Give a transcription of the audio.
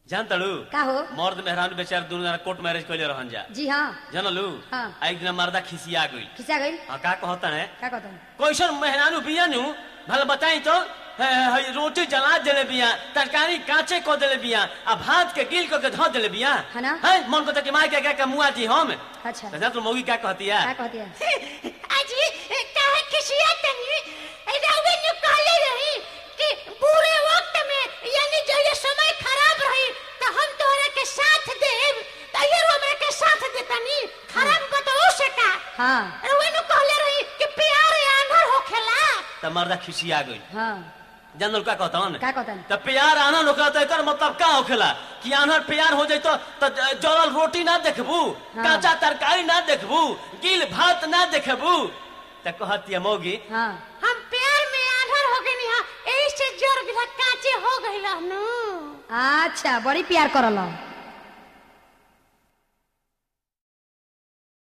जान तड़ू का हो मर्द मेहरान बेचार दोनों जना कोर्ट मैरिज कैले रहन जा जी हाँ जानलू हाँ। आ एक दिन मर्दा खिसिया गई खिंचा गई हाँ का कहता है का कहता हूँ कैसन मेहरानू बिया नु भले बताई तो है, है, रोटी जला देले बिया तरकारी कांचे को देले बिया आ भात के गिल को के धो देले बिया है ना? है मन को तो कि मार के क्या मुआ दी हम अच्छा तो तो मौगी क्या कहती है का कहती है अजी काहे खिसिया तनी रावे ने कहले रही कि बुरे वक्त में यानी जब ये समय खराब रही तो हम तोहरा के साथ देब तो ये हमरा के साथ देतनी खराब बताओ से का हाँ रावे ने कहले रही कि प्यार आंधर होखेला तो मर्दा खिसिया गई हाँ जानल का कहता हूँ का कहता है तो प्यार आनर होखेला तो एकर मतलब का होखेला कि आनर प्यार हो जाई तो तो जलल रोटी ना देखबू हाँ। कांचा तरकारी ना देखबू गिल भात ना देखबू तो कहती है मौगी हाँ हम प्यार में आंधर हो गनी हां एही से जर गिला काचे हो गइला नु अच्छा बड़ी प्यार करल